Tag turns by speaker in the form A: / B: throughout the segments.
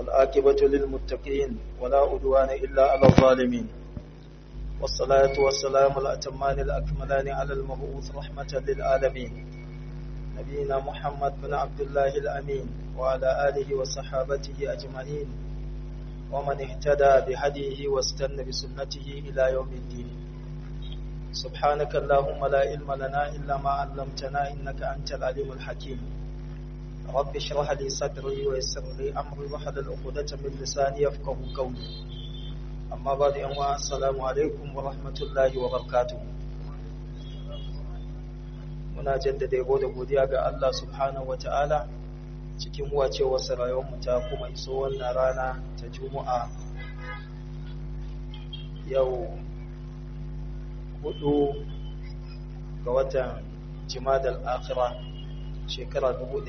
A: والآكبة للمتقين ولا أدوان إلا على الظالمين والصلاة والسلام الأتمان الأكملان على المبعوث رحمة للعالمين نبينا محمد بن عبد الله الأمين وعلى آله وصحابته أجمعين ومن اهتدى بهديه واستنى بسنته إلى يوم الدين سبحانك اللهم لا علم لنا إلا ما علمتنا إنك أنت العليم الحكيم رب اشرح لي صدري ويسر لي أمري واحلل عقدة من لساني يفقه قولي أما بعد أنواع السلام عليكم ورحمة الله وبركاته muna jaddada yabo da godiya ga Allah subhanahu wata'ala cikin wacewarsa rayuwarmu ta kuma iso wannan rana ta juma'a yau hudu ga watan jimadal akhira shekara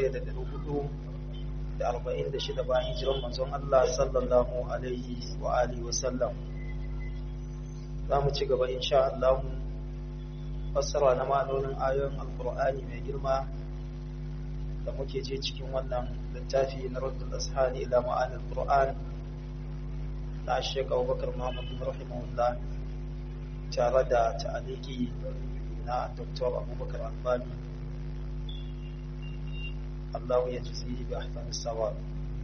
A: 1446 bayan hijiran manzon Allah sallallahu alaihi wa alihi wa sallam za mu ci gaba insha Allah fassara na ma'anonin ayoyin alkur'ani mai girma da muke je cikin wannan littafi na raddul ashani ila ma'anil qur'an na Sheikh Abubakar Muhammad bin rahimahullah tare da ta'aliki na Dr. Abubakar Albani Allah ya jizihi bi ahsani sawab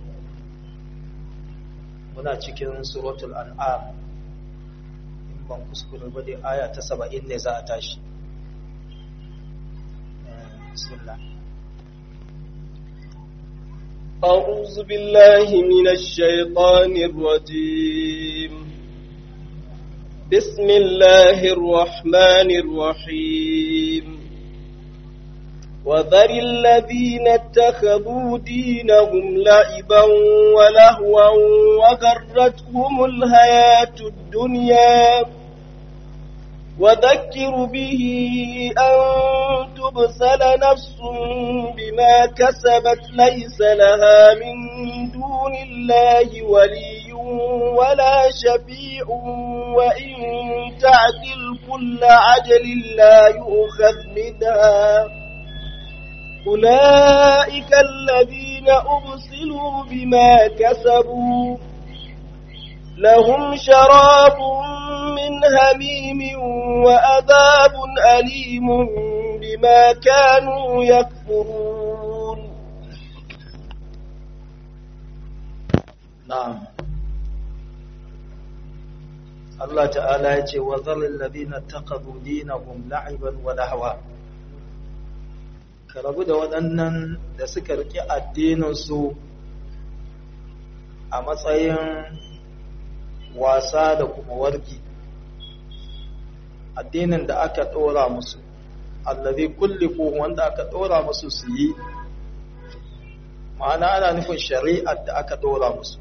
A: muna cikin suratul an'am in ban kuskure ba dai aya ta 70 ne za a tashi bismillah
B: أعوذ بالله من الشيطان الرجيم بسم الله الرحمن الرحيم وذر الذين اتخذوا دينهم لعبا ولهوا وغرتهم الحياة الدنيا وذكر به أن تبسل نفس بما كسبت ليس لها من دون الله ولي ولا شفيع وإن تعدل كل عجل لا يؤخذ منها أولئك الذين أبسلوا بما كسبوا لهم شراب من هميم وأذاب أليم بما كانوا يكفرون
A: نعم الله تعالى يجي وذر الذين اتخذوا دينهم لعبا ولهوا ka rabu da waɗannan da suka riƙe addininsu a matsayin wasa da kuma wargi addinin da aka ɗora musu allazi kullifu wanda aka ɗora musu su yi ma'ana ana nufin shari'ar da aka ɗora musu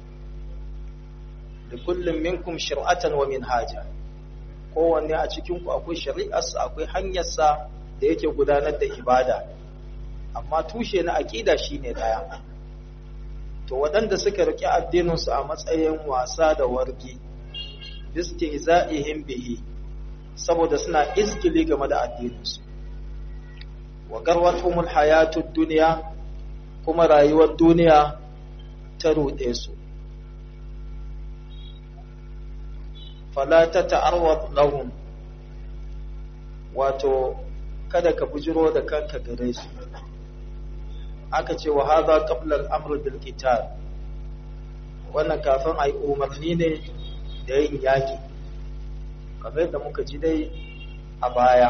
A: da kullum minkum shir'atan wa minhaja kowanne a cikinku akwai shari'arsa akwai hanyarsa da yake gudanar da ibada amma tushe na aƙida shine ɗaya to waɗanda suka riƙe addininsu a matsayin wasa da wargi istihza'ihim bihi saboda suna izgili game da addininsu wa garwatumul hayatud dunya kuma rayuwar duniya ta ruɗe su fala ta ta'arwad lahum wato kada ka bujiro da kanka gare su aka ce wa hadha qabla al-amr bil qital wannan kafin ai umarni ne da yin yaki kamar da muka ji dai a baya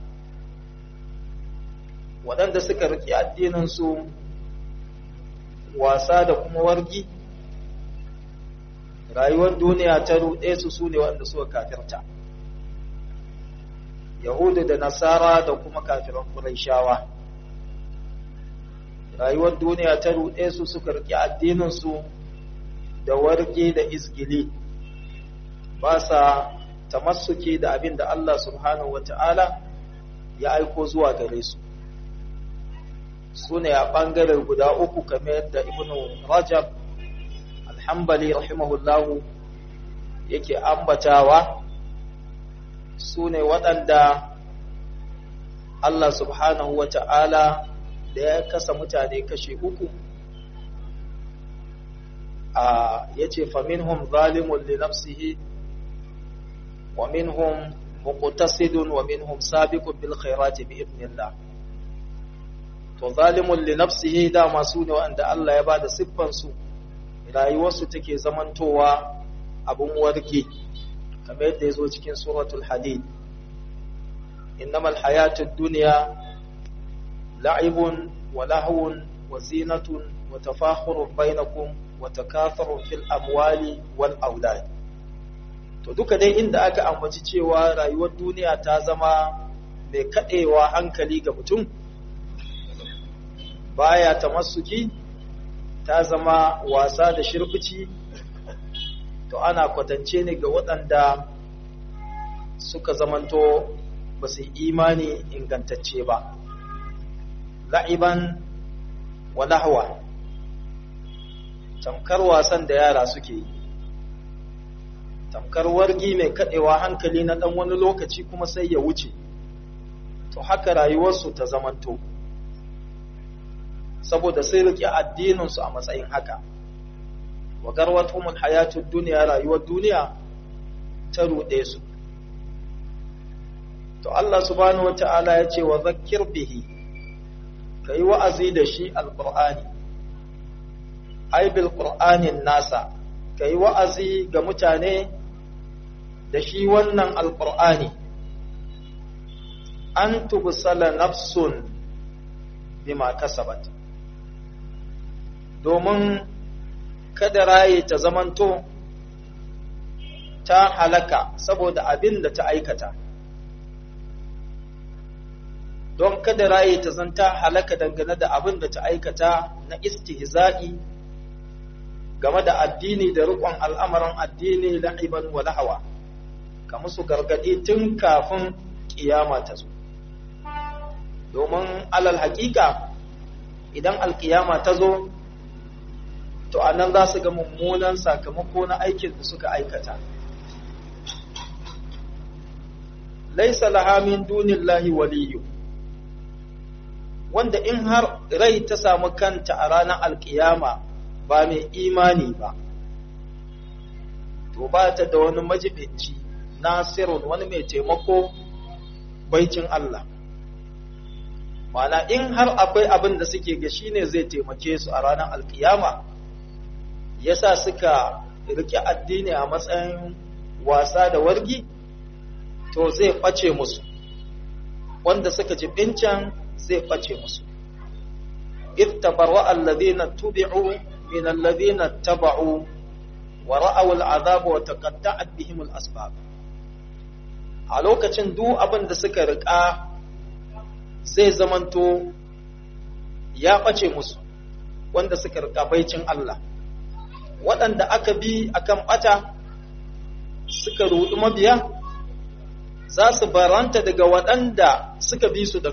A: waɗanda suka riƙe addinin su wasa da kuma wargi rayuwar duniya ta ruɗe su su ne waɗanda suka kafirta yahudu da nasara da kuma kafiran ƙuraishawa rayuwar duniya ta ruɗe su suka riƙe addininsu da warge da izgili ba sa tamassuki da abin da Allah subhanahu wata'ala ya aiko zuwa gare su su ne a ɓangaren guda uku kamar yadda ibnu rajab alhambali rahimahullahu yake ambatawa su ne waɗanda Allah subhanahu wa ta'ala da ya kasa mutane kashe uku a yace fa minhum zalimun li nafsihi wa minhum muqtasidun wa minhum sabiqun bil khairati bi idnillah to zalimun li nafsihi da masu ne wanda Allah ya bada siffan su rayuwarsu take zamantowa abun warke kamar yadda yazo cikin suratul hadid innamal hayatud dunya la'ibun wa lahwun wa zinatun wa tafakhurun bainakum wa takathurun fil amwali wal aulad to duka dai inda aka ambaci cewa rayuwar duniya ta zama mai kadewa hankali ga mutum baya tamassuki ta zama wasa da shirbici to ana kwatance ne ga waɗanda suka zamanto ba su imani ingantacce ba la'iban wa lahwa tamkar wasan da yara suke yi tamkar wargi mai kaɗewa hankali na ɗan wani lokaci kuma sai ya wuce to haka rayuwarsu ta zamanto saboda sai riƙe addininsu a matsayin haka wa garwatumul hayatud duniya rayuwar duniya ta ruɗe su to Allah subhanahu wata'ala ya ce wa zakkir bihi kai wa'azi da shi alqur'ani ai bil qur'anin nasa kai wa'azi ga mutane da shi wannan alqur'ani an tubsala nafsun bima kasabat domin kada raye ta zamanto ta halaka saboda abin da ta aikata don kada raye ta zanta halaka dangane da abin da ta aikata na istihza'i game da addini da riƙon al'amuran addini la'iban wa lahawa ka musu gargaɗi tun kafin ƙiyama ta zo domin alal haƙiƙa idan alƙiyama ta zo to a nan za su ga mummunan sakamako na aikin da suka aikata laisa laha min dunillahi waliyyu wanda in har rai ta samu kanta a ranar alkiyama ba mai imani ba to ba ta da wani majibinci nasirun wani mai taimako baicin Allah mana in har akwai abin da suke ga shine zai taimake su a ranar alkiyama yasa suka rike addini a matsayin wasa da wargi to zai ɓace musu wanda suka ji bincan zai ɓace musu ittabarwa alladhina tubi'u min alladhina taba'u wa ra'aw al'azab wa taqatta'at bihim al'asbab a lokacin duk abin da suka rika zai zamanto ya ɓace musu wanda suka rika baicin Allah waɗanda aka bi akan ɓata suka ruɗu mabiya za su baranta daga waɗanda suka bi su da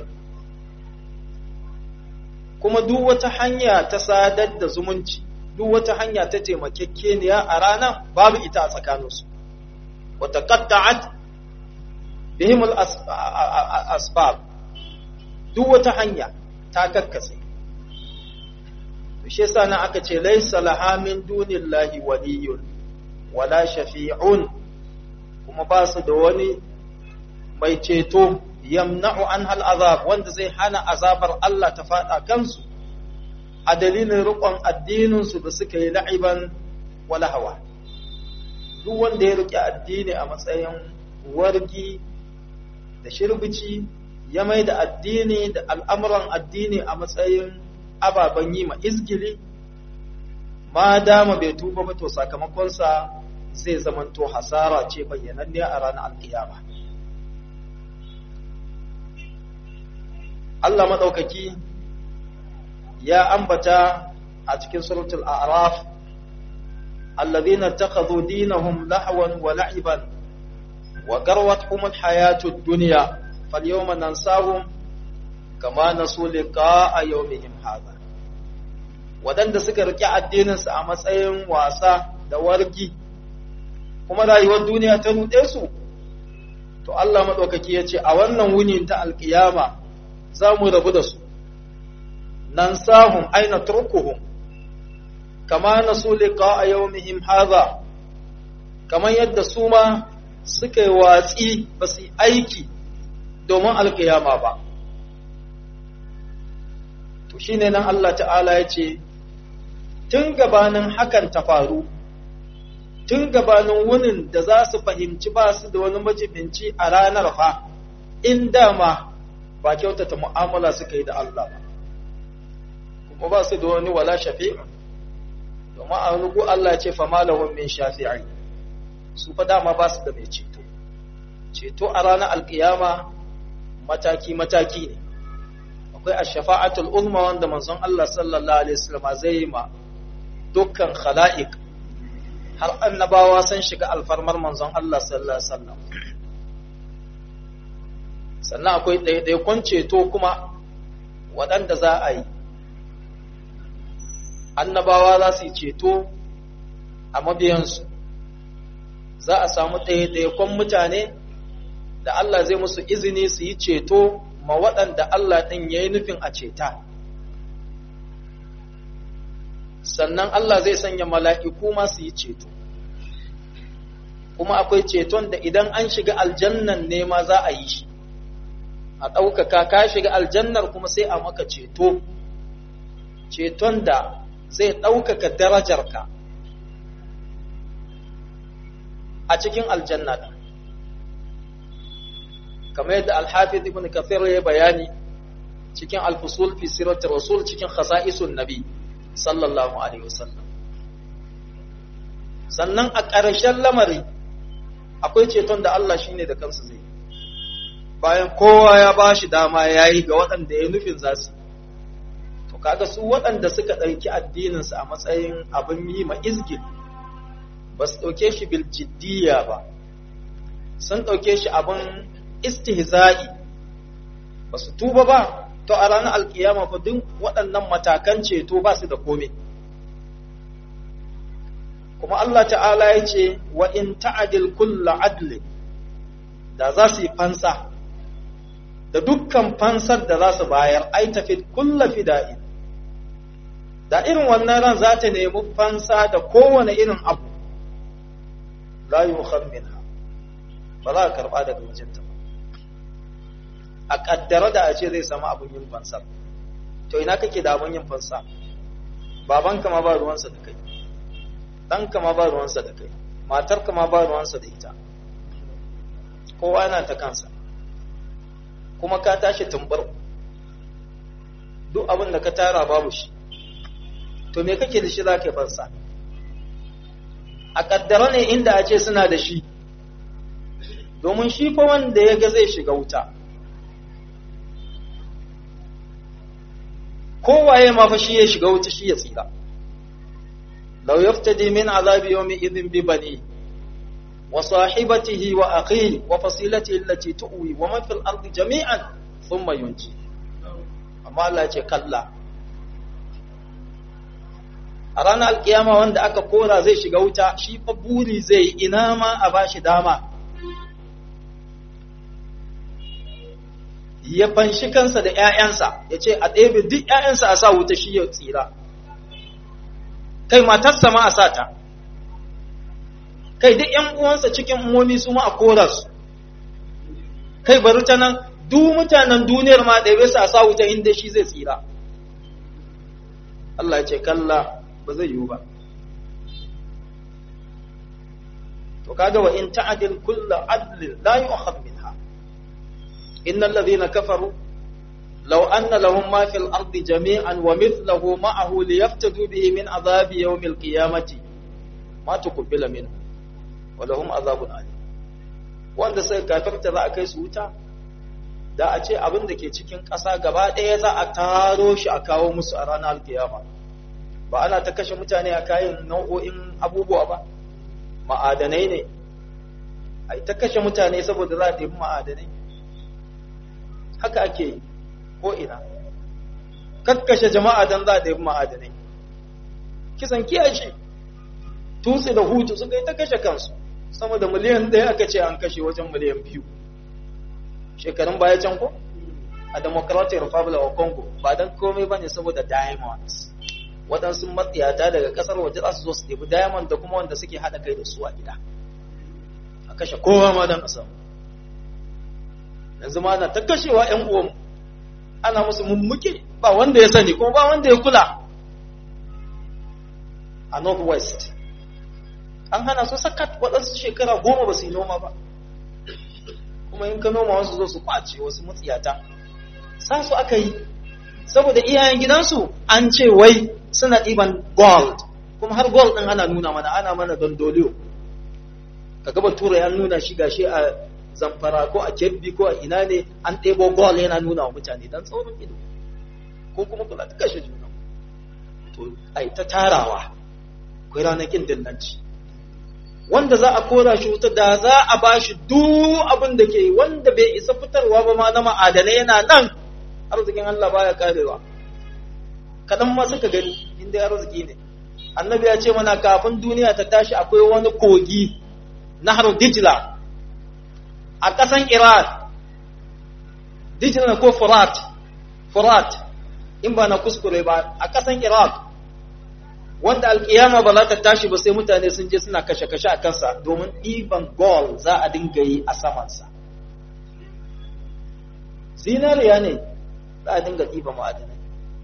A: kuma duk wata hanya ta sadar da zumunci duk wata hanya ta taimakekeniya a ranar babu ita a tsakaninsu wata qatta'at bihimul asbab duk wata hanya ta kakkase shi yasa nan aka ce laysa laha min dunillahi waliyun wala shafi'un kuma ba su da wani mai ceto yamna'u an hal azab wanda zai hana azabar Allah ta fada kansu a dalilin riƙon addininsu da suka yi la'iban wala hawa duk wanda ya riƙe addini a matsayin wargi da shirbici ya mai da addini da al'amuran addini a matsayin ababen yi ma izgili ma dama bai tuba ba to sakamakonsa zai zamanto hasara ce bayyananne a ranar alkiyama Allah maɗaukaki ya ambata a cikin suratul a'raf alladhina takhadhu dinahum lahwan wa la'iban wa garwatuhum alhayatud dunya falyawma nansahum kama nasu liqa'a yawmihim hadha wadanda suka rike addinin su a matsayin wasa da wargi kuma rayuwar duniya ta rude su to Allah madaukaki yace a wannan wuni ta alkiyama za mu rabu da su nan sahun aina turkuhum kama nasu liqa yawmihim hadha kamar yadda su ma suka yi watsi ba su aiki domin alkiyama ba to shine nan Allah ta'ala ya ce tun gabanin hakan ta faru tun gabanin wunin da za su fahimci ba su da wani majibinci a ranar fa in dama ba kyautata mu'amala suka yi da Allah ba kuma ba su da wani wala shafi domin a rugu Allah ce fa malahum min shafi'i su fa dama ba su da mai ceto ceto a ranar alkiyama mataki mataki ne akwai ash-shafa'atul uzma wanda manzon Allah sallallahu alaihi wasallam zai yi ma dukkan khala'iq har annabawa sun shiga alfarmar manzon Allah sallallahu alaihi wasallam sannan akwai ɗaiɗaikon ceto kuma waɗanda za a yi annabawa za su yi ceto a mabiyansu za a samu ɗaiɗaikon mutane da Allah zai musu izini su yi ceto ma waɗanda Allah ɗin ya yi nufin a ceta sannan Allah zai sanya mala'iku ma su yi ceto kuma akwai ceton da idan an shiga aljannan ne ma za a yi shi a ɗaukaka ka shiga aljannar kuma sai a maka ceto ceton da zai ɗaukaka darajarka a cikin aljanna ɗin kamar yadda alhafiz ibn kafir ya bayani cikin alfusul fi siratul rasul cikin khasa'isun nabi sallallahu alaihi wasallam sannan a ƙarshen lamari akwai ceton da Allah shine da kansa zai bayan kowa ya ba shi dama ya yi ga waɗanda ya nufin za su to kaga su waɗanda suka ɗauki addininsu a matsayin abin yi ma izgil ba su ɗauke shi bil jiddiya ba sun ɗauke shi abin istihza'i ba su tuba ba to a ranar alkiyama fa duk waɗannan matakan ceto ba su da komai kuma Allah ta'ala ya ce wa in ta'adil kulla adli da za su yi fansa da dukkan fansar da za su bayar ai tafi kulla fida'in da irin wannan ran za ta nemi fansa da kowane irin abu la yukham minha ba za a karba daga wajenta ba a kaddara da a ce zai samu abin yin fansar to ina kake da abin yin fansa babanka ma ba ruwansa da kai ɗanka ma ba ruwansa da kai matarka ma ba ruwansa da ita kowa yana ta kansa kuma ka tashi tumbar duk abin da ka tara babu shi to me kake da shi za ka fansa a kaddara ne inda a ce suna da shi domin shi fa wanda ya ga zai shiga wuta kowaye ma fa shi ya shiga wuta shi ya tsira لو يفتدي من عذاب يومئذ ببنيه وصاحبته وأخيه وفصيلته التي تؤوي ومن في الأرض جميعا ثم ينجي أما الله كلا a ranar alkiyama wanda aka kora zai shiga wuta shi fa buri zai ina ma a bashi dama ya fanshi kansa da ‘ya'yansa ya ce a ɗebe duk ‘ya'yansa a sa wuta shi ya tsira kai matarsa ma a sa ta kai duk ‘yan uwansa cikin umomi su ma a kora su kai bari ta nan duk mutanen duniyar ma ɗaya su a sa wuta inda shi zai tsira Allah ya ce kalla ba zai yiwu ba to kaga wa in ta'dil kullu adlin la yu'khadh minha innal ladhina kafaru لو أن لهم ما في الأرض جميعا ومثله معه ليفتدوا به من عذاب يوم القيامة ما تقبل منه ولهم عذاب أليم wanda sai kafirta za a kai su wuta da a ce abin da ke cikin ƙasa gaba ɗaya za a taro shi a kawo musu a ranar alkiyama ba ana ta kashe mutane a kayan nau'o'in abubuwa ba ma'adanai ne a ta kashe mutane saboda za a ɗebi ma'adanai haka ake yi ko ina kakkashe jama'a don za a ɗaya ma'adanai kisan kiyashi tutsi da hutu suka yi ta kashe kansu sama da miliyan ɗaya aka ce an kashe wajen miliyan biyu shekarun baya can ko a democratic republic of congo ba don komai ba ne saboda diamonds waɗansu matsiyata daga ƙasar waje za su zo su ɗebi diamond da kuma wanda suke haɗa kai da su a gida a kashe kowa ma don a samu yanzu ma na ta kashewa ‘yan uwan ana musu mummuke ba wanda ya sani kuma ba wanda ya kula a northwest an hana su sakat waɗansu shekara goma ba su yi noma ba kuma in ka noma wasu zo su kwace wasu mutsiyata sa su aka yi saboda iyayen gidansu an ce wai suna ɗiban gold kuma har gold ɗin ana nuna mana ana mana dondoliyo ka gaba tura ya nuna shi gashi a zamfara ko a kebbi ko a ina ne an ɗebo gold yana nuna wa mutane don tsaurin ido ko kuma kula ta kashe juna to ai ta tarawa akwai ranakin dillanci wanda za a kora shi wuta da za a ba shi duk abin da ke wanda bai isa fitarwa ba ma na ma'adanai yana nan arzikin Allah baya karewa kaɗan ma suka gani inda arziki ne annabi ya ce mana kafin duniya ta tashi akwai wani kogi nahar dijla a ƙasan iran dijla ko furat furat in ba na kuskure ba a ƙasan iraq wanda alkiyama ba za ta tashi ba sai mutane sun je suna kashe-kashe a kansa domin ɗiban gol za a dinga yi a samansa zinariya ne za a dinga ɗiba ma'adinai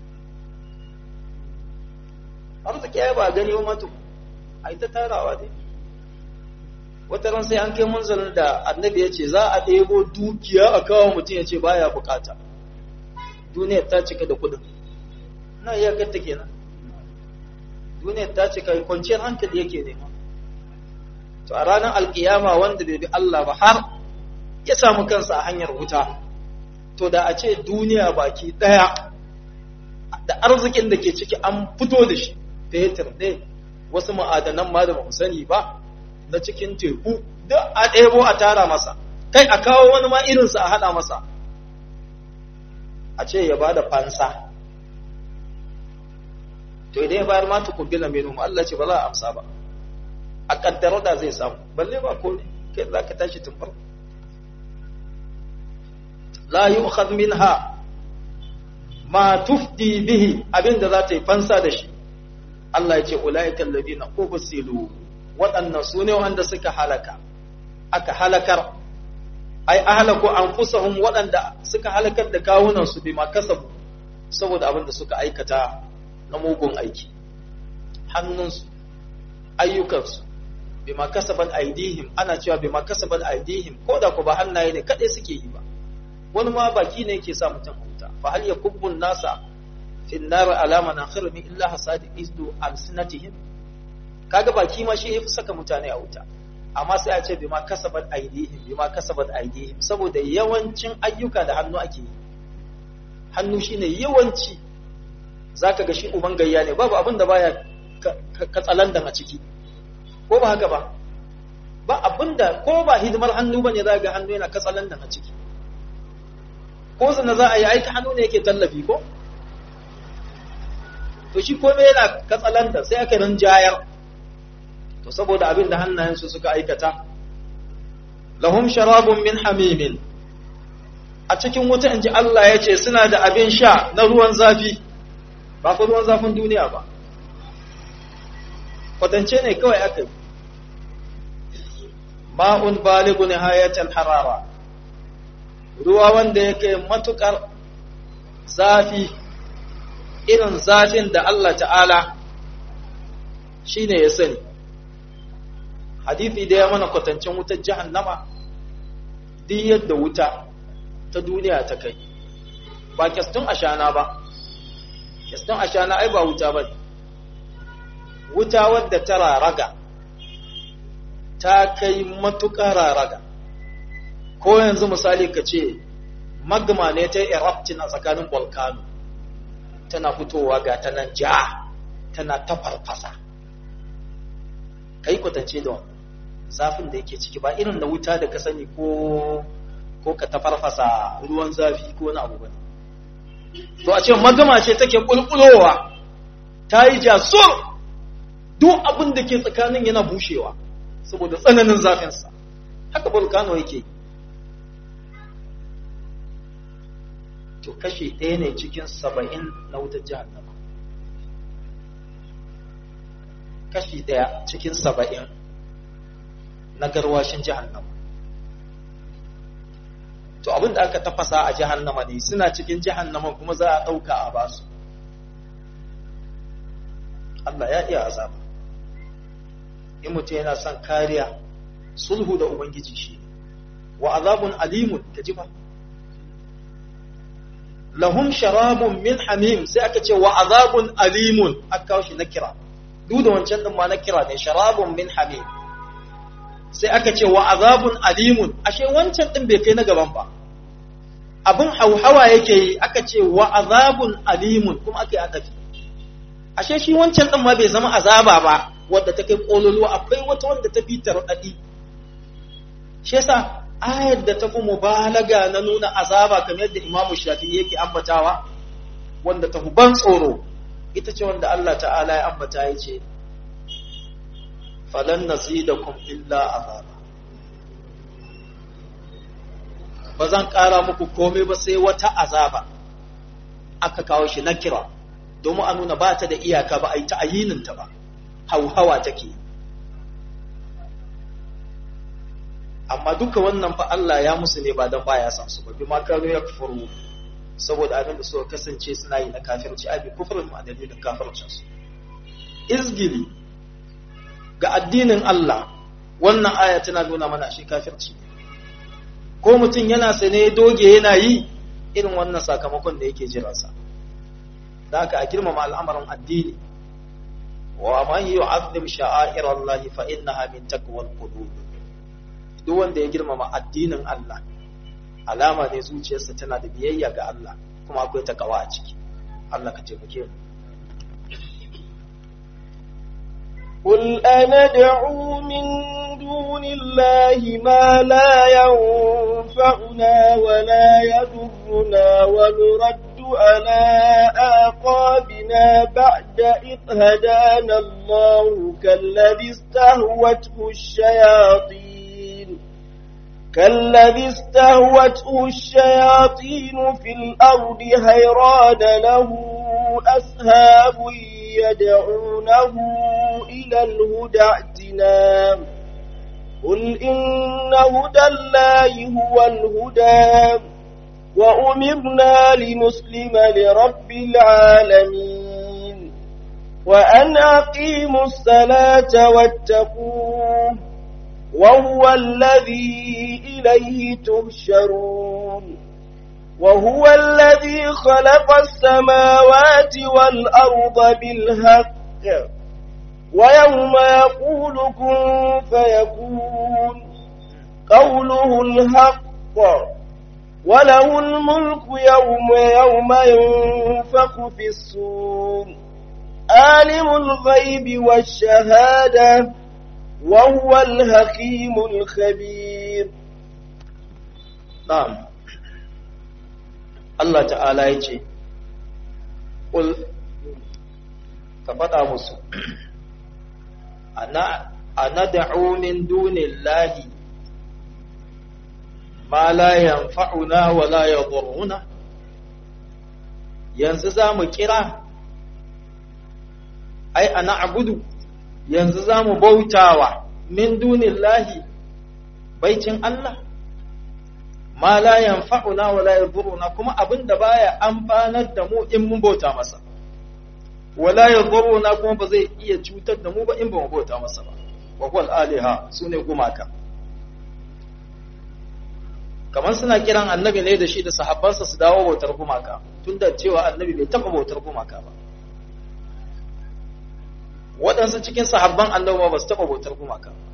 A: arziki ya ba gani wa matu a yi ta tarawa dai wata ran sai an kai munzalin da annabi ya ce za a ɗebo dukiya a kawo mutum ya ce baya bukata duniyar ta cika da kudin na iya gatta kenan duniyar ta cika kwanciyar hankali yake nema to a ranar alkiyama wanda bai bi Allah ba har ya samu kansa a hanyar wuta to da a ce duniya baki daya da arzikin da ke ciki an fito da shi fetur ne wasu ma'adanan ma da ba mu sani ba na cikin teku duk a ɗebo a tara masa kai a kawo wani ma irinsa a haɗa masa a ce ya ba da fansa to idan ya bayar ma tukubbila minhum Allah ce ba za a amsa ba a kaddara da zai samu balle ba ko ne kai za ka tashi tun farko la yu'khadh minha ma tufdi bihi abinda za ta yi fansa da shi Allah ya ce ulaika alladhina ubsilu waɗannan su ne wanda suka halaka aka halakar ai ahlaku anfusahum waɗanda suka halakar da kawunan su bima kasabu saboda abin da suka aikata na mugun aiki hannunsu ayyukansu bima kasabat aidihim ana cewa bima kasabat aidihim ko da ku ba hannaye ne kadai suke yi ba wani ma baki ne yake sa mutum huta fa hal yakubbun nasa fi nar alama na khirmi illa hasadi izdu alsinatihim kaga baki ma shi yafi saka mutane a wuta amma sai a ce bima kasabat aidihim bima kasabat aidihim saboda yawancin ayyuka da hannu ake yi hannu shine yawanci zaka ga shi uban gayya ne babu abin da baya katsalandan a ciki ko ba haka ba ba abin da ko ba hidimar hannu bane za ga hannu yana katsalandan a ciki ko zana za a yi aiki hannu ne yake tallafi ko to shi komai yana katsalanda sai aka rinjayar to saboda abin da hannayensu suka aikata lahum sharabun min hamimin a cikin wuta inji Allah ya ce suna da abin sha na ruwan zafi ba ku ruwan zafin duniya ba kwatance ne kawai aka yi ma'un baligu nihayatal harara ruwa wanda yake matukar zafi irin zafin da Allah ta'ala shi ne ya sani hadithi da ya mana kwatancin wutar jahannama duk yadda wuta ta duniya ta kai ba kyastun ashana ba kyastun ashana ai ba wuta ba wuta wadda ta raraga ta kai matuƙar raraga ko yanzu misali ka ce magma ne ta erupting a tsakanin volcano tana fitowa ga ta nan ja tana ta farfasa kai kwatance da zafin da yake ciki ba irin na wuta da ka sani ko ko ka ta farfasa ruwan zafi ko wani abu bane to a ce magama ce take kulkulowa ta yi jasur duk abin da ke tsakanin yana bushewa saboda tsananin zafinsa haka volcano yake yi to kashe ɗaya ne cikin saba'in na wutar jahannama kashi daya cikin saba'in na garwashin jahannama to abin da aka tafasa a jahannama ne suna cikin jahannama kuma za a ɗauka a basu Allah ya iya azaba in mutum yana son kariya sulhu da ubangiji shi wa azabun alimun ka ji ba lahum sharabun min hamim sai aka ce wa azabun alimun aka kawo shi na kira duk da wancan din ma na kira ne sharabun min hamim sai aka ce wa azabun alimun ashe wancan din bai kai na gaban ba abin hauhawa yake yi aka ce wa azabun alimun kuma aka yi adafi ashe shi wancan din ma bai zama azaba ba wadda ta kai kololuwa akwai wata wanda ta fi tarɗaɗi shi yasa ayar da ta fi mubalaga na nuna azaba kamar yadda imamu shafi yake ambatawa wanda ta fi ban tsoro ita ce wanda Allah ta'ala ya ambata ya ce falan nazidakum illa azaba ba zan ƙara muku komai ba sai wata azaba aka kawo shi na kira domin a nuna ba ta da iyaka ba a yi ta ayininta ba hauhawa take amma duka wannan fa Allah ya musu ne ba don baya san su ba bi ma kanu ya kufuru saboda abin da suka kasance suna yi na kafirci abi kufrin ma dalilin kafircin su izgili ga addinin Allah wannan aya tana nuna mana shi kafirci ko mutum yana sane doge yana yi irin wannan sakamakon da yake jiransa da haka a girmama al'amarin addini wa man yu'azzim sha'air Allah fa innaha min taqwal qulub duk wanda ya girmama addinin Allah alama ne zuciyarsa tana da biyayya ga Allah kuma akwai takawa a ciki Allah ka taimake mu
B: قل أندعو من دون الله ما لا ينفعنا ولا يضرنا ونرد على آقابنا بعد إذ هدانا الله كالذي استهوته الشياطين كالذي استهوته الشياطين في الأرض حيران له أسهاب يدعونه إلى الهدى ائتنا قل إن هدى الله هو الهدى وأمرنا لنسلم لرب العالمين وأن أقيموا الصلاة واتقوه وهو الذي إليه تهشرون وهو الذي خلق السماوات والأرض بالحق ويوم يقول كن فيكون قوله الحق وله الملك يوم يوم ينفخ في الصور عالم الغيب والشهادة وهو الحكيم الخبير
A: نعم Allah ta'ala ya ce, Ƙul, ka faɗa musu, a na da'umin dunin lahi, ma la yanfa'una wa la yadurruna yanzu za mu kira, ai, ana abudu, yanzu za mu bautawa min dunin lahi, baicin Allah. ma la yanfa'una wa la yadhuruna kuma abinda baya amfanar da mu in mun bauta masa wala yadhuruna kuma ba zai iya cutar da mu ba in ba mu bauta masa ba wa qul aliha sune gumaka kamar suna kiran annabi ne da shi da sahabbansa su dawo bautar gumaka tunda cewa annabi bai taba bautar gumaka ba waɗansu cikin sahabban annabi ba su taba bautar gumaka ba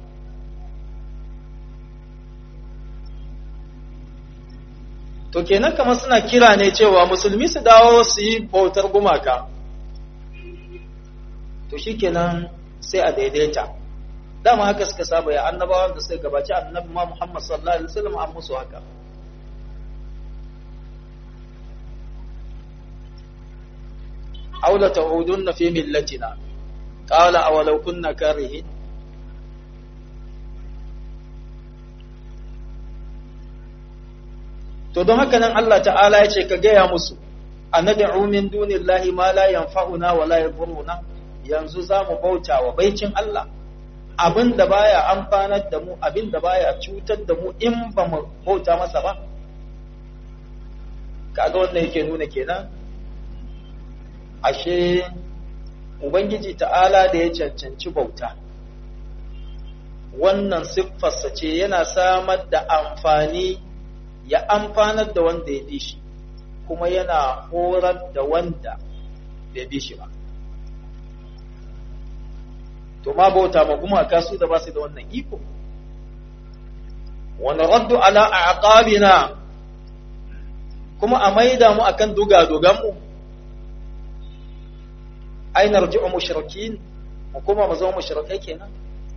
A: to kenan kamar suna kira ne cewa musulmi su dawo su yi bautar gumaka to shi kenan sai a daidaita dama haka suka saba ya annabawan da suka gabaci annabi ma Muhammad sallallahu alaihi wasallam an musu haka aula ta'udunna fi millatina qala awalau kunna karihin to don haka nan Allah ta'ala ya ce ka gaya musu a nad'u min dunillahi ma la yanfa'una wa la yadhurruna yanzu za mu bauta wa baicin Allah abin da baya amfanar da mu abin da baya cutar da mu in ba mu bauta masa ba kaga wannan yake nuna kenan ashe ubangiji ta'ala da ya cancanci bauta wannan siffarsa ce yana samar da amfani ya amfanar da wanda ya bi shi kuma yana horar da wanda bai bi shi ba to ma bauta ma gumaka su da ba su da wannan iko wani raddu ala a aqabina kuma a maida mu akan duga mu ai narji'u mushrikin mu kuma mu zama mushrikai kenan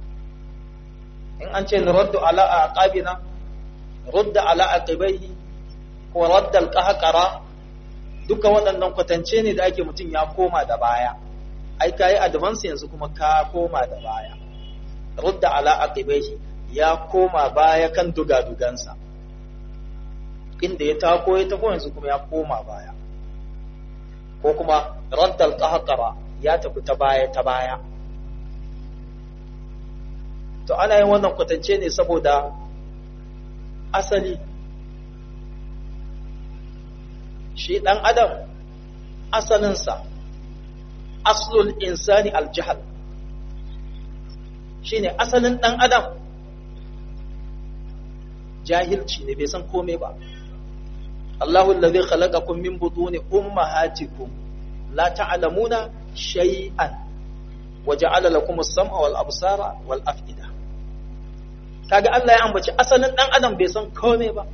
A: in an ce nuraddu ala aqabina rudda ala aqibaihi ko radda alqahqara duka waɗannan kwatance ne da ake mutum ya koma da baya ai kai advance yanzu kuma ka koma da baya rudda ala aqibaihi ya koma baya kan dugadugansa inda ya tako ya tako yanzu kuma ya koma baya ko kuma radda alqahqara ya tafi ta baya ta baya to ana yin wannan kwatance ne saboda asali shi ɗan adam asalinsa aslul insani aljihal shi ne asalin ɗan adam jahilci ne bai san kome ba Allahu allazi khalaqakum min butuni ummahatikum la ta'lamuna shay'an wa ja'ala lakum as-sam'a wal absara wal af'ida kaga Allah ya ambaci asalin dan adam bai san komai ba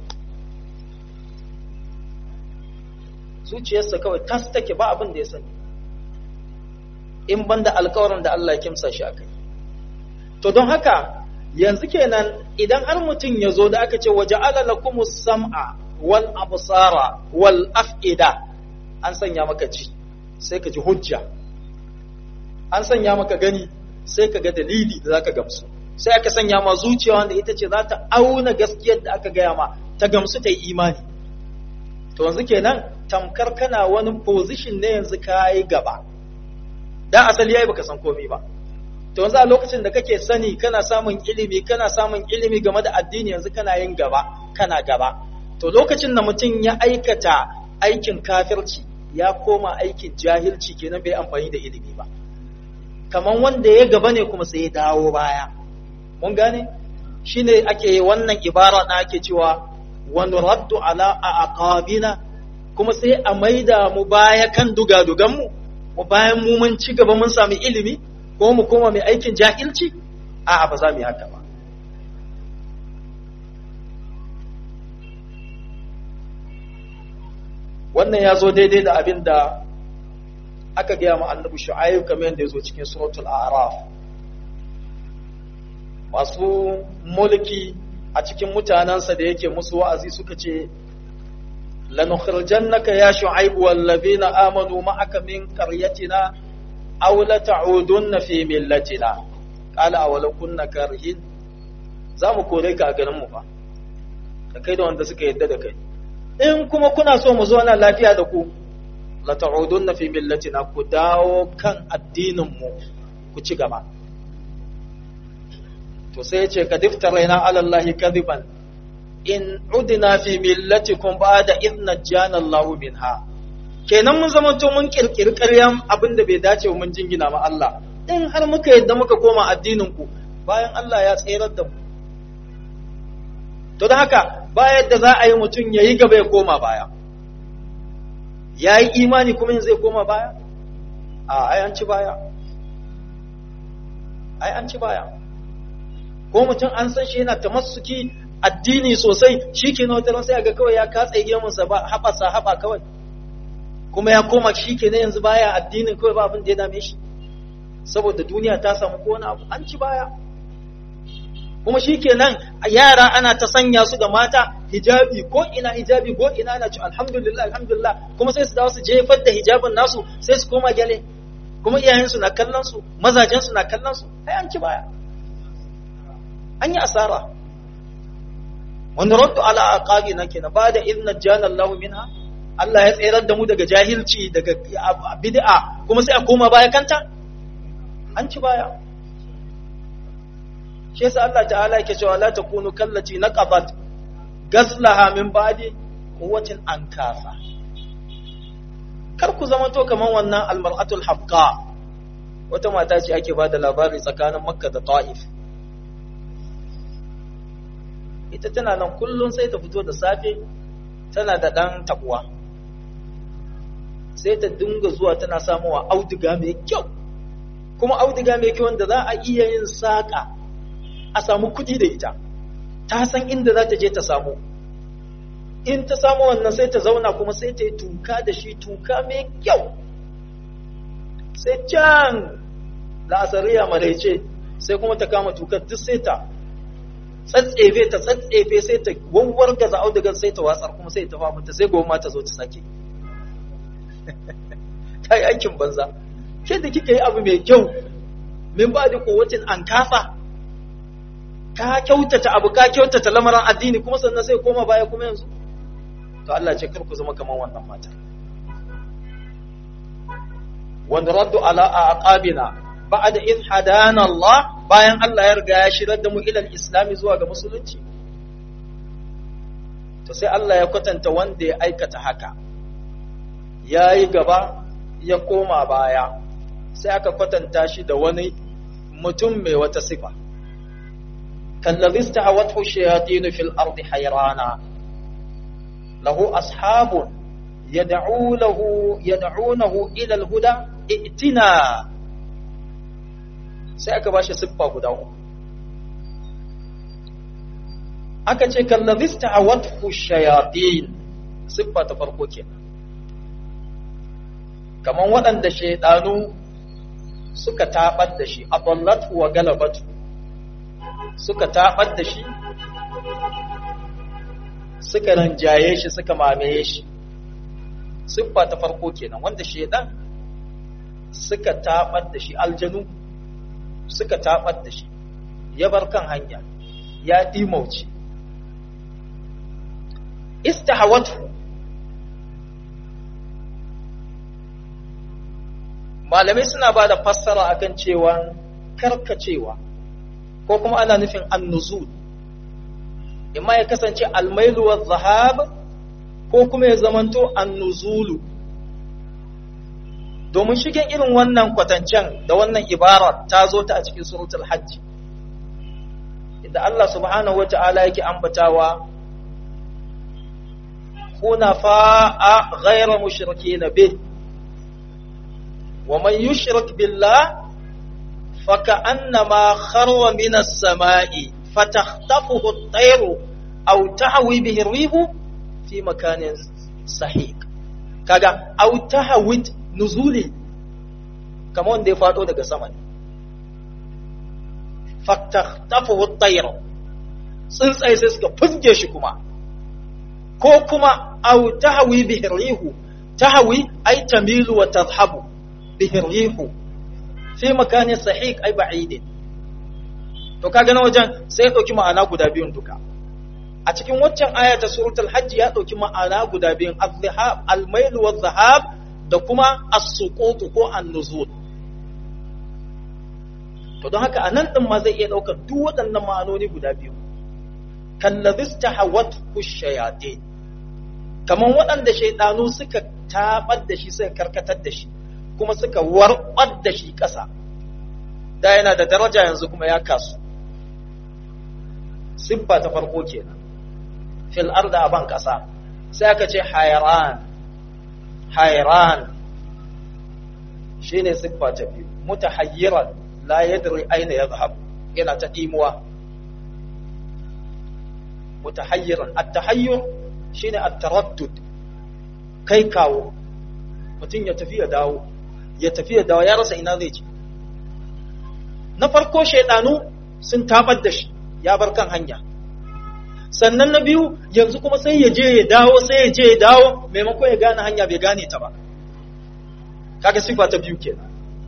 A: zuciyarsa kawai tas take ba abin da ya sani in banda alkawarin da Allah ya kimsa shi akai to don haka yanzu kenan idan har mutum ya zo da aka ce waje alalakumus sam'a wal absara wal af'ida an sanya maka ji sai ka ji hujja an sanya maka gani sai ka ga dalili da zaka gamsu sai aka sanya ma zuciya wanda ita ce za ta auna gaskiyar da aka gaya ma ta gamsu ta yi imani to yanzu kenan tamkar kana wani position ne yanzu ka yi gaba da asali yayi baka san komai ba to yanzu a lokacin da kake sani kana samun ilimi kana samun ilimi game da addini yanzu kana yin gaba kana gaba to lokacin da mutum ya aikata aikin kafirci ya koma aikin jahilci kenan bai amfani da ilimi ba kaman wanda ya gaba ne kuma sai ya dawo baya mun gane shine ake wannan ibara da ake cewa wa nuraddu ala aqabina kuma sai a maida mu baya kan dugadugan mu mu bayan mu mun ci gaba mun sami ilimi ko mu koma mai aikin jahilci a'a ba za mu yi haka ba wannan ya zo daidai da abin da aka gaya ma annabi shu'ayyub kamar yadda ya zo cikin suratul a'raf masu mulki a cikin mutanensa da yake musu wa'azi suka ce lanukhrijannaka ya shu'aib wal ladina amanu ma'aka min qaryatina aw la ta'udunna fi millatina qala aw law kunna karihin zamu kore ka a garin mu fa da kai da wanda suka yadda da kai in kuma kuna so mu zo na lafiya da ku la ta'udunna fi millatina ku dawo kan addinin mu ku ci gaba to sai ya ce ka diftaraina ala Allah kadiban in udina fi millatikum ba'da idh najjana Allah minha kenan mun zama to mun kirkiri ƙaryan abin da bai dace mun jingina ma Allah in har muka yadda muka koma addinin ku bayan Allah ya tsayar da mu to da haka ba yadda za a yi mutum ya yi gaba ya koma baya ya yi imani kuma zai koma baya a ai an ci baya ai an ci baya ko mutum an san shi yana tamassuki addini sosai shi ke na wata sai ga kawai ya katse gemunsa ba haɓasa haɓa kawai kuma ya koma shi ke na yanzu baya addinin kawai ba abin da ya dame shi saboda duniya ta samu ko wani abu an ci baya kuma shi kenan yara ana ta sanya su ga mata hijabi ko ina hijabi ko ina ana ci alhamdulillah alhamdulillah kuma sai su dawo su jefar da hijabin nasu sai su koma gyale kuma iyayensu na kallon su mazajensu na kallon su ai an ci baya an yi asara wanda raddu ala aqabi na kenan ba da idna jana Allah minha Allah ya tsayar da mu daga jahilci daga bid'a kuma sai a koma baya kanta an ci baya shi yasa Allah ta'ala yake cewa la takunu kallati naqabat gazlaha min ba'di quwwatin ankasa kar ku zama to kaman wannan almar'atul hafqa wata mata ce ake bada labari tsakanin makka da ta'if ita tana nan kullun sai ta fito da safe tana da dan tabuwa sai ta dinga zuwa tana samuwa auduga mai kyau kuma auduga mai kyau wanda za a iya yin saƙa a samu kuɗi da ita ta san inda za ta je ta samu in ta samu wannan sai ta zauna kuma sai ta yi tuka da shi tuka mai kyau sai can la'asariya maraice sai kuma ta kama tukar duk sai ta tsatsefe ta tsatsefe sai ta wawwar gaza audugar sai ta watsar kuma sai ta famunta sai goma ta zo ta sake ta yi aikin banza ke da kika yi abu mai kyau min ba da kowacin an kasa ka kyautata abu ka kyautata lamarin addini kuma sannan sai koma baya kuma yanzu to Allah ce kar ku zama kamar wannan mata wanda raddu ala aqabina ba'da id hadana Allah bayan Allah ya riga ya shirar da mu ila al-islam zuwa ga musulunci to sai Allah ya kwatanta wanda ya aikata haka yayi gaba ya koma baya sai aka kwatanta shi da wani mutum mai wata sifa kallazi istahawathu shayatin fil ardi hayrana lahu ashabun yad'u lahu yad'unahu ila al-huda i'tina sai aka bashi siffa guda uku aka ce kallazi istahawathu shayatin siffa ta farko kenan kaman waɗanda shaidanu suka taɓar da shi aballatu wa galabatu suka taɓar da shi suka ranjaye shi suka mamaye shi siffa ta farko kenan wanda shaidan suka taɓar da shi aljanu suka taɓar da shi ya bar kan hanya ya ɗimauci istahawatu malamai suna ba da fassara akan cewa karkacewa ko kuma ana nufin annuzul imma ya kasance almailu wa zahab ko kuma ya zamanto annuzulu domin shigen irin wannan kwatancen da wannan ibara ta zo ta a cikin suratul hajji inda Allah subhanahu wa ta'ala yake ambatawa hunafa'a ghayra mushrikeena bih ومن يشرك بالله فكأنما خر من السماء فتخطفه الطير أو تهوي به الريح في مكان سحيق kaga au tahawid nuzuli kamar wanda ya fado daga sama ne faktakhtafuhu at-tayr tsuntsaye sai suka fuzge shi kuma ko kuma au tahwi bihi rihu tahwi ay tamilu wa tadhhabu bihi rihu fi makanin sahiq ay ba'idin to kaga na wajen sai ya dauki ma'ana guda biyun duka a cikin waccan aya ta suratul hajj ya dauki ma'ana guda biyun az-zahab al-mail wa zahab da kuma as-suqut ko an-nuzul to don haka anan din ma zai iya daukar duk waɗannan ma'anoni guda biyu kallazista hawat shayatin kaman waɗanda shaidanu suka tabar da shi suka karkatar da shi kuma suka warbar da shi ƙasa da yana da daraja yanzu kuma ya kasu siffa ta farko kenan fil arda aban ƙasa sai aka ce hayran hayran shine siffa ta biyu mutahayyiran la yadri aina yadhhab yana ta dimuwa mutahayyiran at-tahayyur shine at-taraddud kai kawo mutum ya tafi ya dawo ya tafi ya dawo ya rasa ina zai je na farko shaidanu sun tabar da shi ya bar kan hanya sannan na biyu yanzu kuma sai ya je ya dawo sai ya je ya dawo maimakon ya gane hanya bai gane ta ba kaga siffa ta biyu kenan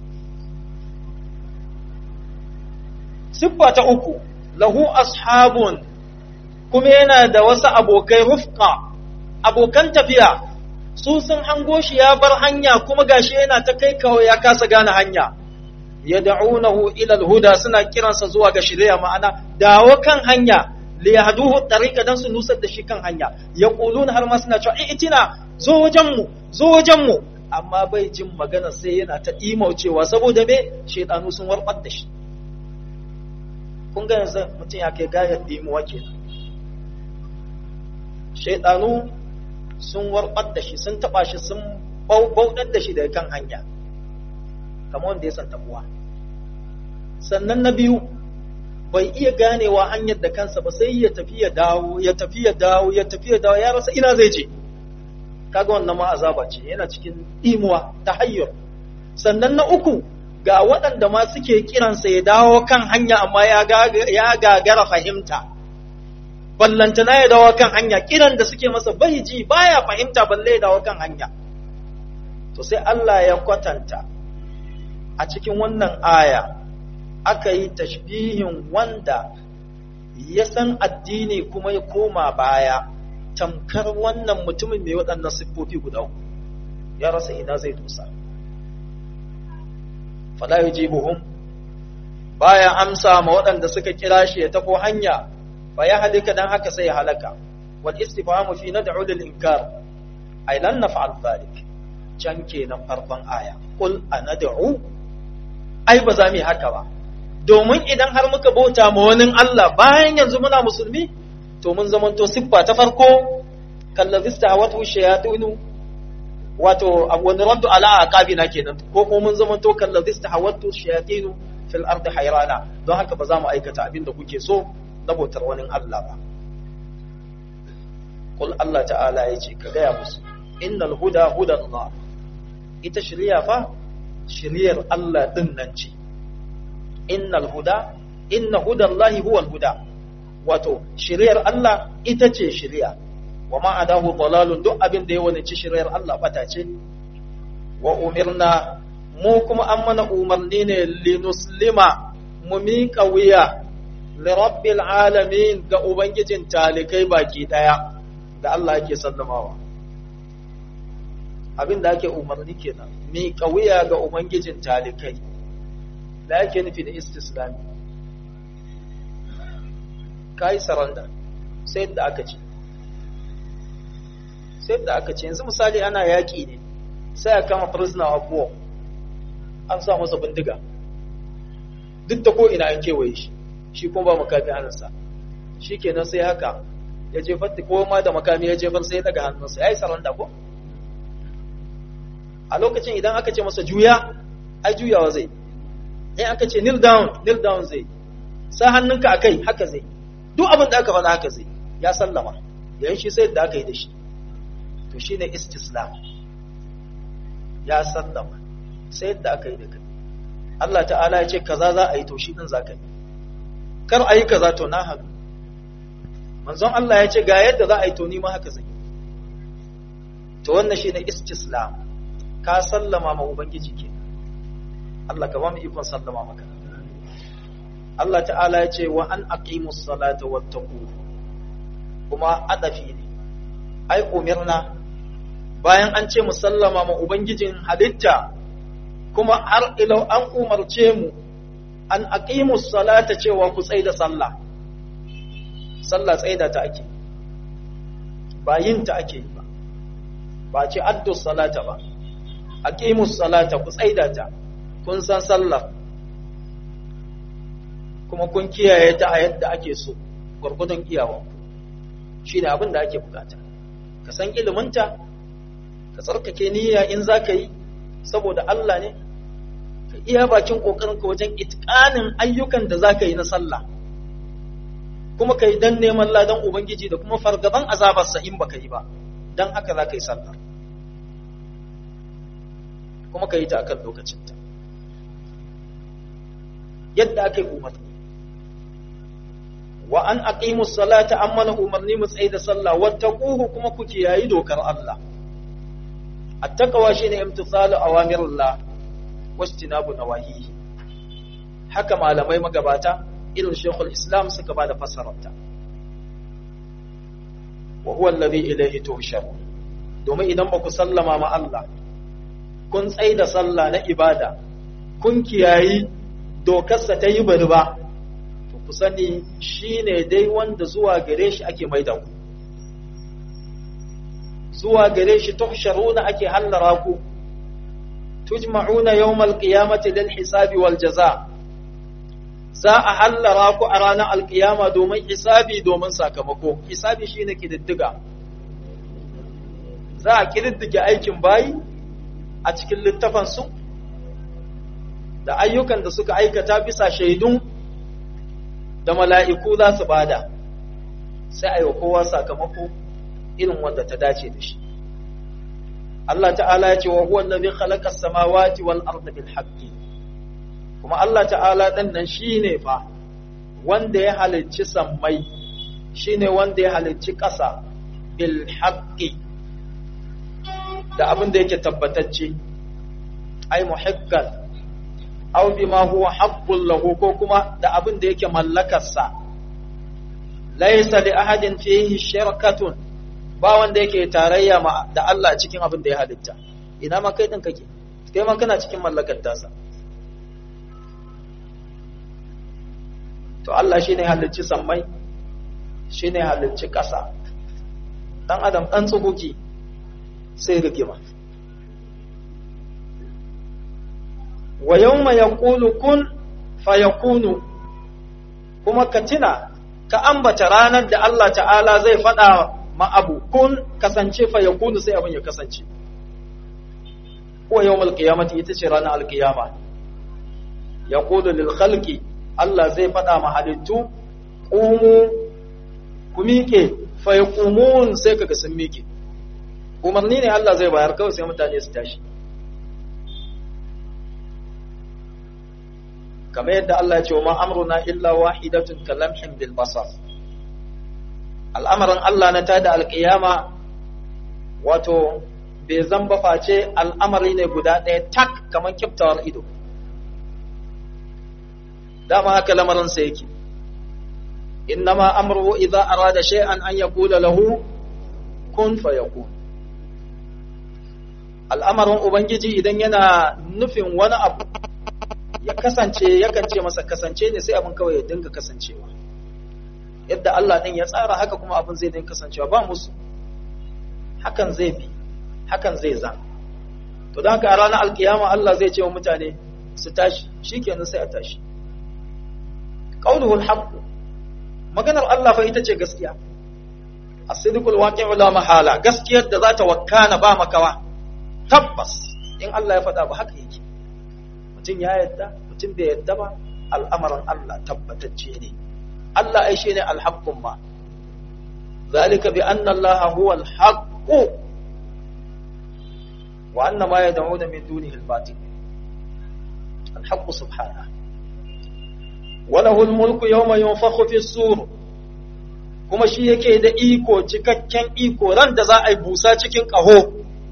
A: siffa ta uku lahu ashabun kuma yana da wasu abokai rufqa abokan tafiya su sun hango shi ya bar hanya kuma gashi yana ta kai kawo ya kasa gane hanya yad'unahu ila al-huda suna kiransa zuwa ga shari'a ma'ana dawo kan hanya li yahduhu tariqa dan su nusar da shi kan hanya yaquluna har ma suna cewa itina zo wajen mu zo wajen mu amma bai jin magana sai yana ta imaucewa saboda me shaytanu sun warbar da shi kun ga yanzu mutum ya kai gayar dimuwa kenan shaytanu sun warbar da shi sun taba shi sun bauɗar da shi daga kan hanya kamar wanda ya san tabuwa sannan na biyu bai iya ganewa hanyar da kansa ba sai ya tafi ya dawo ya tafi ya dawo ya tafi ya dawo ya rasa ina zai je kaga wannan ma azaba ce yana cikin imuwa ta hayyar sannan na uku ga waɗanda ma suke kiransa ya dawo kan hanya amma ya gagara fahimta ballantana ya dawo kan hanya kiran da suke masa bai ji baya fahimta balle ya dawo kan hanya to sai Allah ya kwatanta a cikin wannan aya aka yi tashbihin wanda ya san addini kuma ya koma baya tamkar wannan mutumin mai waɗannan siffofi guda uku ya rasa ina zai dosa fala yujibuhum baya amsa ma waɗanda suka kira shi ya tafo hanya fa ya halika dan haka sai ya halaka wal istifhamu fi nad'u lil inkar ay lan naf'al dhalik can kenan farkon aya qul anad'u ai ba za mu yi haka ba domin idan har muka bauta ma wani Allah bayan yanzu muna musulmi to mun zamanto siffa ta farko kallazista hawatu shayatinu wato wani raddu ala aqabina kenan ko kuma mun zamanto kallazista hawatu shayatinu fil ardi hayrana don haka ba za mu aikata abin da kuke so na bautar wani Allah ba Kul Allah ta'ala ya ce ka gaya musu innal huda hudan Allah ita shari'a fa shari'ar Allah din nan ce innal huda inna hudallahi huwal huda wato shari'ar Allah ita ce shari'a wa ma adahu dalalun duk abin da ya wani ci shari'ar Allah bata ce wa umirna mu kuma an mana umarni ne linuslima mu miƙa wuya li rabbil alamin ga ubangijin talikai baki daya da Allah yake sallamawa abin da ake umarni kenan miƙa wuya ga ubangijin talikai da yake nufi da istislami kai saranda sai da aka ce sai da aka ce yanzu misali ana yaƙi ne sai a kama prisoner of war an sa masa bindiga duk da ko ina an kewaye shi shi kuma ba makami hannunsa shi kenan sai haka ya jefar da ko ma da makami ya jefar sai ya daga hannunsa ya yi saranda ko a lokacin idan aka ce masa juya ai juyawa zai in aka ce kneel down kneel down zai sa hannunka a kai haka zai duk abin da aka faɗa haka zai ya sallama yayin shi sai da aka yi da shi to shine istislam ya sallama sai yadda aka yi da kai Allah ta'ala ya ce kaza za a yi to shi din za ka yi kar a yi kaza to na haɗu manzon Allah ya ce ga yadda za a yi to ni ma haka zai to wannan shine istislam ka sallama ma ubangiji ke Allah ka ba mu ikon sallama maka Allah ta'ala ya ce wa an aqimus salata wattaqu kuma adafi ne ai umirna bayan an ce musallama ma ubangijin halitta kuma har ilau an umarce mu an aqimus salata cewa ku tsaida sallah sallah tsaida ta ake ba yin ta ake yi ba ba ce addu salata ba aqimus salata ku tsaida ta kun san sallah kuma kun kiyaye ta a yadda ake so gurgudun iyawanku shine abin da ake bukata ka san iliminta ka tsarkake niyya in za ka yi saboda Allah ne ka iya bakin ƙoƙarinka wajen itƙanin ayyukan da za ka yi na sallah kuma ka yi don neman ladan Ubangiji da kuma fargaban azabarsa in ba ka yi ba don haka za ka yi sallah kuma ka yi ta akan lokacinta yadda aka yi umarni wa an aqimus salata amma na umarni mu tsaye da sallah wattaquhu kuma ku kiyayi dokar Allah attaqwa shine imtithalu awamirillah wastinabu nawahi haka malamai magabata irin shekul islam suka ba da fassararta wa huwa alladhi ilayhi tuhsharun domin idan ba ku sallama ma Allah kun tsaye da sallah na ibada kun kiyayi dokarsa ta yi bari ba to ku sani shine dai wanda zuwa gare shi ake maida ku zuwa gare shi tuhsharuna ake hallara ku tujma'una yawmal qiyamati lil hisabi wal jaza za a hallara ku a ranar alkiyama domin hisabi domin sakamako hisabi shine kididdiga za a kididdige aikin bayi a cikin littafan su da ayyukan da suka aikata bisa shaidun da mala'iku za su bada sai a yi wa kowa sakamako irin wanda ta dace da shi Allah ta'ala ya ce wa huwa allazi khalaqa as-samawati wal arda bil haqqi kuma Allah ta'ala dan nan shine fa wanda ya halicci sammai shine wanda ya halicci ƙasa bil haqqi da abin da yake tabbatacce ai muhakkan aw bima huwa haqqul lahu ko kuma da abin da yake mallakarsa laysa li ahadin fihi shirkatun ba wanda yake tarayya ma da Allah cikin abin da ya halitta ina ma kai din kake kai ma kana cikin mallakar tasa to Allah shine halicci sammai shine halicci ƙasa dan adam dan tsuguki sai rigima wa yawma yaqulu kun fayakunu kuma ka tuna ka ambata ranar da Allah ta'ala zai faɗa ma abu kun kasance fayakunu sai abin ya kasance ko yawmal qiyamati ita ce ranar alqiyama yaqulu lil khalqi Allah zai faɗa ma halittu qumu ku miƙe fayaqumun sai kaga sun miƙe umarni ne Allah zai bayar kawai sai mutane su tashi kamar yadda Allah ya ce wa ma amruna illa wahidatun kalamhin bil basar al'amarin Allah na tada alƙiyama wato bai zamba face al'amari ne guda ɗaya tak kamar kiftawar ido dama haka lamarinsa yake innama amruhu idza arada shay'an an yaqula lahu kun fayakun al'amarin ubangiji idan yana nufin wani abu ya kasance yakan ce masa kasance ne sai abin kawai ya dinga kasancewa yadda Allah din ya tsara haka kuma abin zai dinga kasancewa ba musu hakan zai bi hakan zai za to don haka a ranar alkiyama Allah zai ce wa mutane su tashi shikenan sai a tashi qauluhul haqq maganar Allah fa ita ce gaskiya as-sidqul waqi'u la mahala gaskiyar da za ta wakkana ba makawa tabbas in Allah ya faɗa ba haka yake mutum ya yadda mutum bai yadda ba al'amarin Allah tabbatacce ne Allah ai shi ne alhaqqun ma zalika bi anna Allah huwa alhaq wa anna ma yad'una min dunihi albatil alhaq subhanahu wa lahu almulku yawma yunfakhu fi as-sur kuma shi yake da iko cikakken iko ran da za a yi busa cikin ƙaho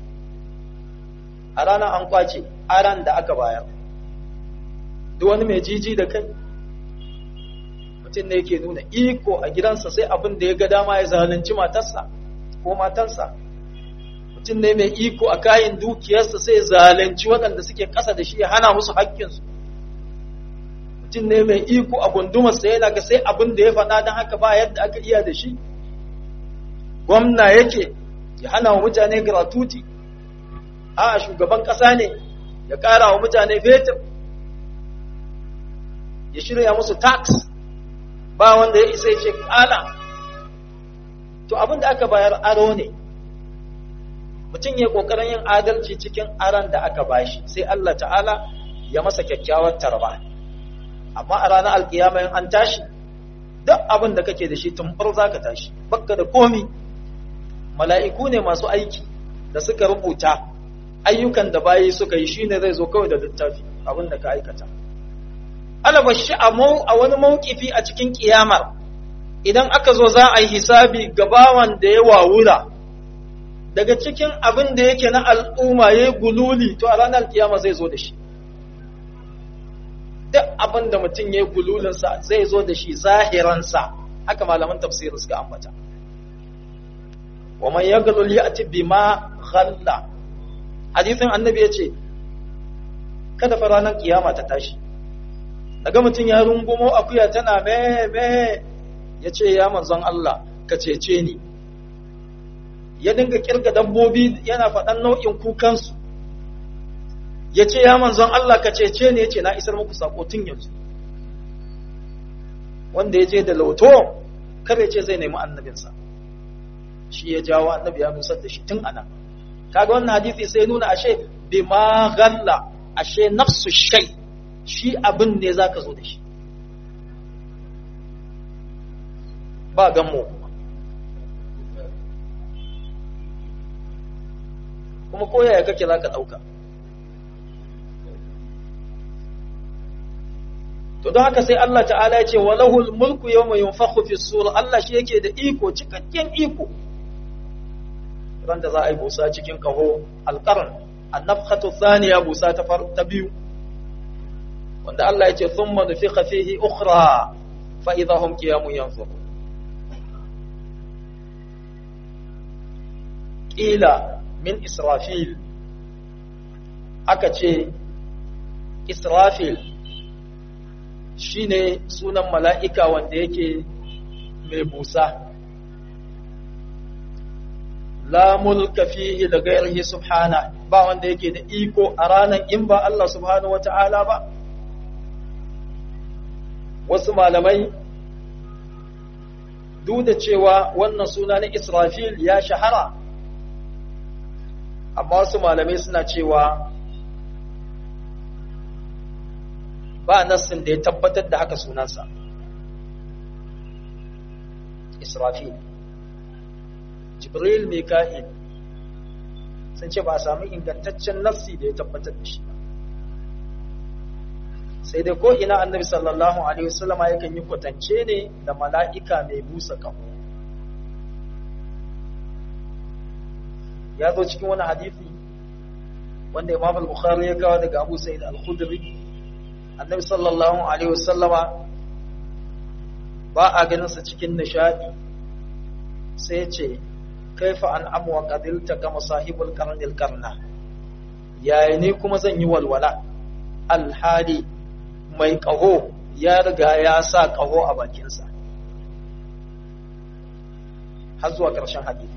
A: a ranar an kwace aran da aka bayar duk wani mai jiji da kai mutum ne yake nuna iko a gidansa sai abin da ya ga dama ya zalunci matarsa ko matansa mutum ne mai iko a kayan dukiyarsa sai zalunci waɗanda suke ƙasa da shi ya hana musu haƙƙinsu mutum ne mai iko a gundumarsa yana ga sai abin da ya faɗa don haka ba yadda aka iya da shi gwamna yake ya hana wa mutane gratuity a shugaban ƙasa ne ya ƙara wa mutane fetur ya shirya musu tax ba wanda ya isa ya ce ƙala to abin da aka bayar aro ne mutum ya ƙoƙarin yin adalci cikin aron da aka bashi sai Allah ta'ala ya masa kyakkyawar tarba amma a ranar alkiyama in an tashi duk abin da kake da shi tumbar za ka tashi bakka da komi mala'iku ne masu aiki da suka rubuta ayyukan da bayi suka yi shine zai zo kawai da littafi abin da ka aikata alabashi a a wani mawkifi a cikin kiyamar idan aka zo za a yi hisabi gabawan da ya wawura daga cikin abin da yake na al'umma ya gululi to a ranar kiyama zai zo da shi duk abin da mutum ya gululinsa zai zo da shi zahiransa haka malaman tafsirin suka ambata wa man yaglul ya'ti bima ghalla hadisin annabi yace kada fa ranar kiyama ta tashi daga mutum ya rungumo akuya tana me me ya ce ya manzon Allah ka cece ni ya dinga kirga dabbobi yana faɗan nau'in kukansu ya ce ya manzon Allah ka cece ni ya ce na isar muku sako tun yanzu wanda ya je da lauto kar ya ce zai nemi annabinsa shi ya jawo annabi ya nusar da shi tun ana kaga wannan hadisi sai nuna ashe bima galla ashe nafsu shay shi abin ne zaka zo da shi ba gammo kuma kuma ko yaya kake zaka dauka to don haka sai Allah ta'ala ya ce walahul mulku yawma yunfakhu fi sur Allah shi yake da iko cikakken iko ran da za a yi busa cikin kaho alqarn annafkhatu thaniya busa ta ta biyu wanda Allah ya ce thumma nufikha fihi ukhra fa idha hum qiyamun yanzurun qila min israfil aka ce israfil shine sunan mala'ika wanda yake mai busa la mulka fihi da gairihi subhana ba wanda yake da iko a ranar in ba Allah subhanahu wata'ala ba wasu malamai duk da cewa wannan suna na israfil ya shahara amma wasu malamai suna cewa ba nassin da ya tabbatar da haka sunansa israfil jibril mika'il sun ce ba a sami ingantaccen nassi da ya tabbatar da shi ba sai dai ko ina annabi sallallahu alaihi wasallama yakan yi kwatance ne da mala'ika mai busa kaho ya zo cikin wani hadisi wanda imam al-bukhari ya kawo daga abu sa'id al-khudri annabi sallallahu alaihi wasallama ba a ganin sa cikin nishadi sai ya ce kaifa an amwa qadilta kama sahibul qarnil qarna yaya ne kuma zan yi walwala alhali mai kaho ya riga ya sa kaho a bakinsa har zuwa ƙarshen hadisi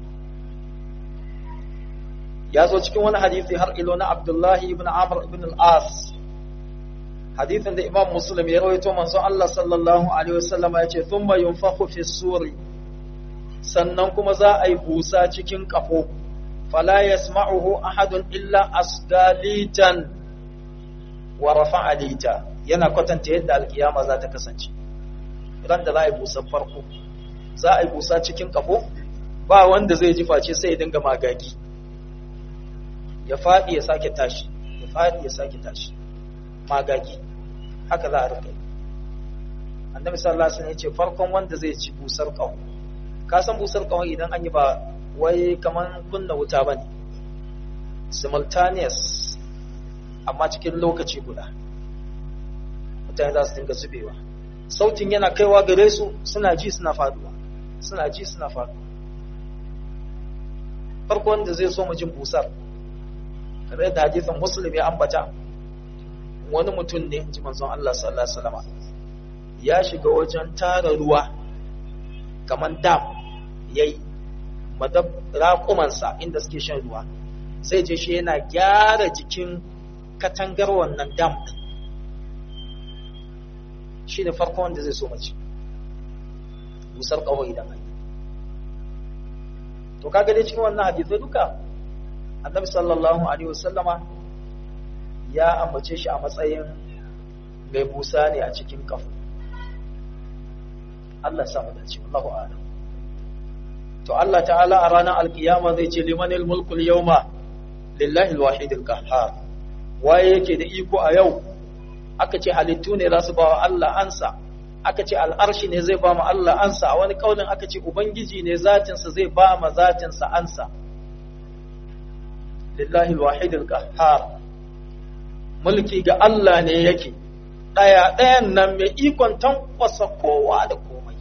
A: ya zo cikin wani hadisi har ilo na abdullahi ibn amr ibn al-as hadithin da imam muslim ya rawaito manzon Allah sallallahu alaihi wasallam ya ce thumma yunfakhu fi suri sannan kuma za a yi busa cikin kafo fala yasma'uhu ahadun illa asdalitan wa rafa'a lita yana kwatanta yadda alkiyama za ta kasance idan da za a yi busa farko za a yi busa cikin kafo ba wanda zai ji face sai ya dinga magagi ya faɗi ya sake tashi ya faɗi ya sake tashi magagi haka za a rika yi annabi sallallahu alaihi wasallam ya ce farkon wanda zai ci busar ƙaho ka san busar ƙaho idan an yi ba wai kaman kunna wuta bane simultaneous amma cikin lokaci guda mutane za su dinga zubewa sautin yana kaiwa gare su suna ji suna faduwa suna ji suna faduwa farko wanda zai so mu jin busar kamar yadda hadisin muslim ya ambata wani mutum ne in ji manzon Allah sallallahu alaihi wasallam ya shiga wajen tara ruwa kamar dam yayi madab raƙumansa inda suke shan ruwa sai je shi yana gyara jikin katangar wannan dam din shi ne farko wanda zai so mace busar ƙaho idan an to kaga dai cikin wannan hadisai duka annabi sallallahu alaihi wasallama ya ambace shi a matsayin mai busa ne a cikin kafu Allah samu dace Allahu a'lam to Allah ta'ala a ranar alkiyama zai ce limanil mulkul yawma lillahi alwahidil qahhar waye yake da iko a yau aka ce halittu ne za su ba wa Allah ansa aka ce al'arshi ne zai ba mu Allah ansa a wani kaulin aka ce ubangiji ne zatinsa zai ba ma zatinsa ansa lillahi alwahidil qahhar mulki ga Allah ne yake daya dayan nan mai ikon tankwasa kowa da komai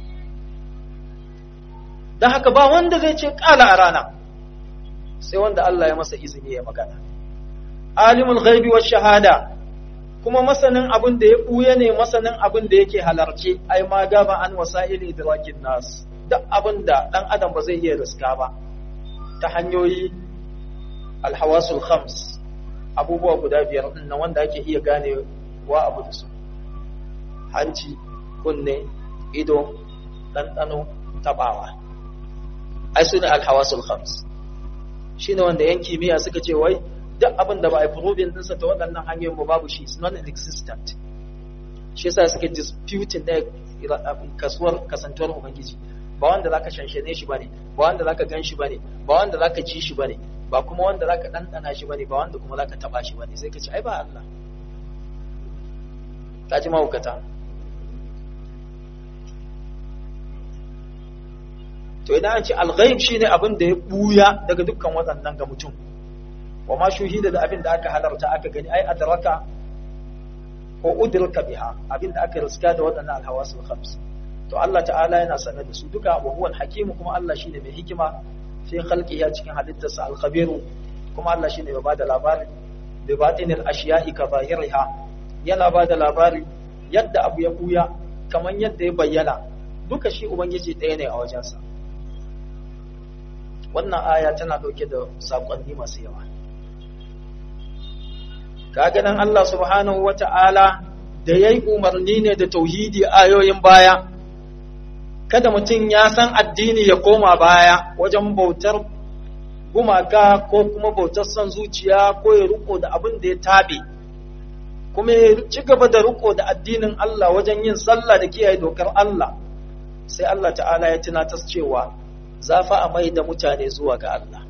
A: dan haka ba wanda zai ce kala a rana sai wanda Allah ya masa izini ya magana alimul ghaibi wa shahada kuma masanin abin da ya buya ne masanin abin da yake halarce ai ma gaba an wasa'il idrakin nas duk abin da dan adam ba zai iya riska ba ta hanyoyi alhawasul khams abubuwa guda biyar din nan wanda ake iya gane wa abu da su hanci kunne ido ɗanɗano tabawa ai su ne alhawasul khams shine wanda yan kimiyya suka ce wai duk abin da ba a proving dinsa ta waɗannan hanyoyin ba babu shi is non-existent shi yasa suke disputing da kasuwar kasantuwar ubangiji ba wanda zaka shanshane shi bane ba wanda zaka gan shi bane ba wanda zaka ji shi bane ba kuma wanda zaka ɗanɗana shi bane ba wanda kuma zaka taba shi bane sai ka ce ai ba Allah ka ji mahaukata to idan an ce alghaib shine abin da ya buya daga dukkan waɗannan ga mutum wa ma shuhida da abin da aka halarta aka gani ai adraka ko udrika biha abin da aka riska da waɗannan alhawasul khams to Allah ta'ala yana sanar da su duka wa huwa alhakim kuma Allah shine mai hikima fi khalqihi cikin halittarsa alkhabiru kuma Allah shine mai bada labari bi batinil ashiya'i ka zahiriha yana bada labari yadda abu ya buya kaman yadda ya bayyana duka shi ubangiji ɗaya ne a wajensa wannan aya tana ɗauke da saƙonni masu yawa kaga nan Allah subhanahu wata'ala da yayi umarni ne da tauhidi ayoyin baya kada mutum ya san addini ya koma baya wajen bautar gumaka ko kuma bautar son zuciya ko ya riko da abin da ya tabe kuma ya ci gaba da riko da addinin Allah wajen yin sallah da kiyaye dokar Allah sai Allah ta'ala ya tunatar cewa za fa a mai da mutane zuwa ga Allah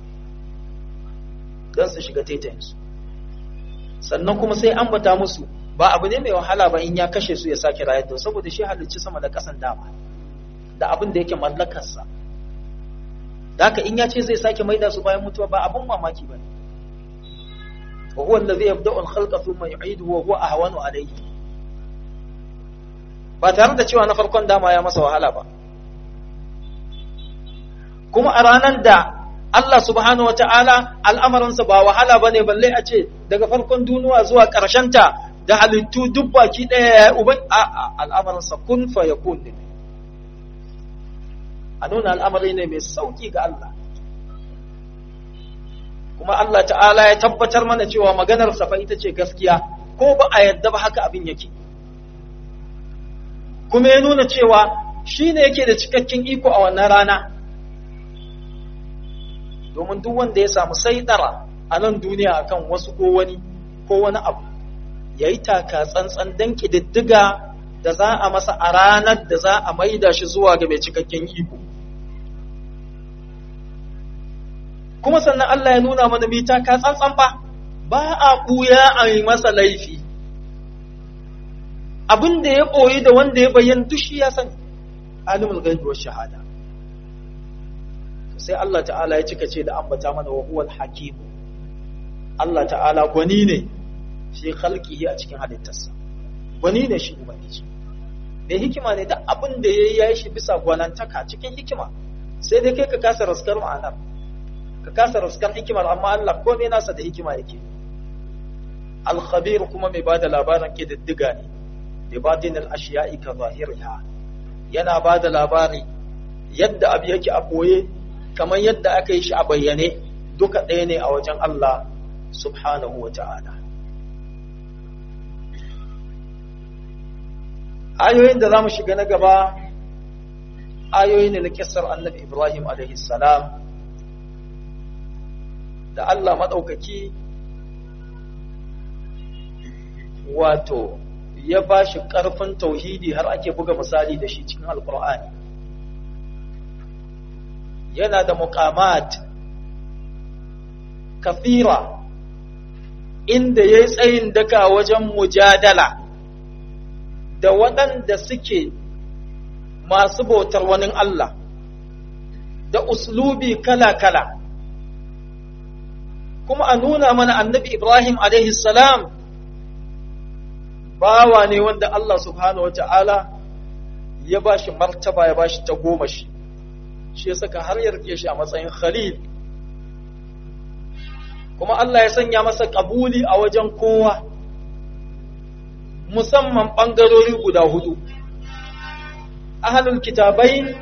A: don su shiga taitayinsu sannan kuma sai ambata musu ba abu ne mai wahala ba in ya kashe su ya sake rayar da saboda shi halicci sama da kasan dama da abin da yake mallakarsa da haka in ya ce zai sake maida su bayan mutuwa ba abin mamaki ba ne wa huwa allazi yabda'u al-khalqa thumma yu'iduhu wa huwa ahwanu alayhi ba tare da cewa na farkon dama ya masa wahala ba kuma a ranar da Allah subhanahu wata'ala al'amarinsa ba wahala ba ne balle a ce daga farkon duniya zuwa ta da halittu duk baki ɗaya ya uban a al'amarinsa kun fa ya kun ne a nuna al'amari ne mai sauƙi ga Allah kuma Allah ta'ala ya tabbatar mana cewa maganar fa ita ce gaskiya ko ba a yadda ba haka abin yake kuma ya nuna cewa shi ne yake da cikakken iko a wannan rana domin duk wanda ya samu saidara a nan duniya akan wasu ko wani ko wani abu ya yi taka tsantsan don ƙididdiga da za a masa a ranar da za a maida shi zuwa ga mai cikakken iko kuma sannan Allah ya nuna mana mai taka tsantsan ba ba a ɓuya a yi masa laifi abin da ya ɓoyi da wanda ya bayyana duk shi ya sani alimul gaibi wa shahada sai Allah ta'ala ya cika ce da ambata mana wa huwal hakim Allah ta'ala gwani ne fi khalqihi a cikin halittarsa gwani ne shi ubangiji mai hikima ne da abin da yayi yayi shi bisa gwanantaka cikin hikima sai dai kai ka kasa raskar ma'anar ka kasa raskar hikimar amma Allah komai nasa da hikima yake al-khabir kuma mai bada labarin kididdiga ne bi batinil ashiya'i ka zahiriha yana bada labari yadda abu yake a boye kamar yadda aka yi shi a bayyane duka ɗaya ne a wajen Allah subhanahu wa ta'ala. Ayoyin da za mu shiga na gaba, ayoyi ne na kisar annabi Ibrahim salam da Allah maɗaukaki wato ya ba shi ƙarfin tauhidi har ake buga misali da shi cikin Alƙur'ani. yana da muqamat kafira inda ya yi tsayin daka wajen mujadala da waɗanda suke masu bautar wani Allah da uslubi kala-kala kuma a nuna mana annabi Ibrahim salam bawa ne wanda Allah subhanahu wa ta'ala ya ba shi martaba ya ba shi ta goma shi shi saka har ya rike shi a matsayin khalil kuma Allah ya sanya masa kabuli a wajen kowa musamman ɓangarori guda hudu ahalul kitabai